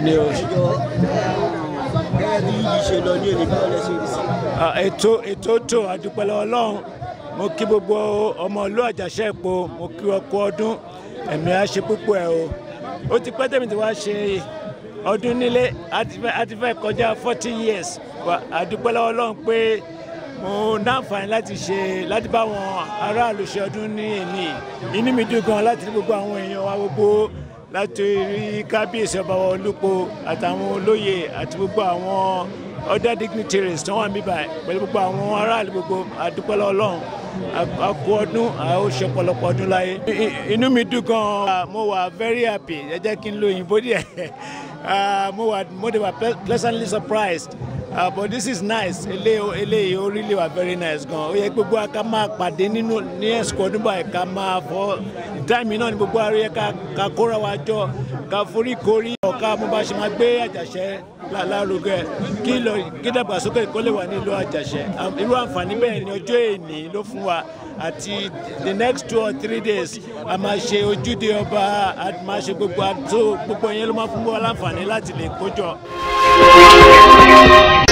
ni o. ṣùgbọ́n gẹ́gẹ́ bí yìí ṣe lọ ní èdè báwo lẹ ṣe rí sí. Ah, ètò ètò tó àdúpẹ́ lọ́wọ́ ọlọ́run mo kí gbogbo ọmọ ìlú àjàṣẹ́ epo mo kí wọn kú ọdún ẹ̀mí á ṣe púpọ̀ ẹ̀ o ó ti pẹ́ tẹ̀mí tí wàá ṣe ọdún nílé á ti fẹ́- á ti fẹ́ kọjá forty years Wà àdúpẹ́ lọ́wọ́ ọlọ́run pé mo náǹfààní láti ṣe láti bá àwọn aráàlú ṣe ọdún ní èní inú mi dùn gan láti rí gbogbo àwọn èèyàn wa gbogbo láti rí kábíyèsí ọba wa olúpo àtàwọn olóyè àti gbogbo àwọn other dignitaries tó wà níbà pẹ̀lú gbogbo àwọn aráàlú gbogbo àdúpẹ́lẹ́ ọlọ́run a- a kú ọdún a ó ṣe ọ̀pọ̀lọpọ̀ ọdún láyé. I- i- inú mi dùn gan-an mo wà very happy ẹ jẹ́ kí n lo òyìnbó díẹ̀ Ah, mo wà mo dey wà ple- pleasantly surprised uh, but this is nice eléyìí eléyìí ó really wà very nice gan ó yẹ gbogbo wa ká máa pàdé nínú ní ẹ̀sìkò ọdún báyìí ká máa fọ táìmì náà ni gbogbo wa rí ẹ ká ká kóra wa jọ ká forí korí ọ̀ká mo bá ṣe máa gbé àjàṣẹ́ lá- lárugẹ kí lọ kí dàgbàsókè kó lè wà nílùú àjàṣẹ́ Am- irú àǹfààní bẹ́ẹ̀ ni ọjọ́ èní ló fún wa àti the next two or three days a máa ṣe ojúde ọba a máa ṣe gbogbo àtò gbogbo yẹn ló máa fún wa láǹfààní láti lè kójọ.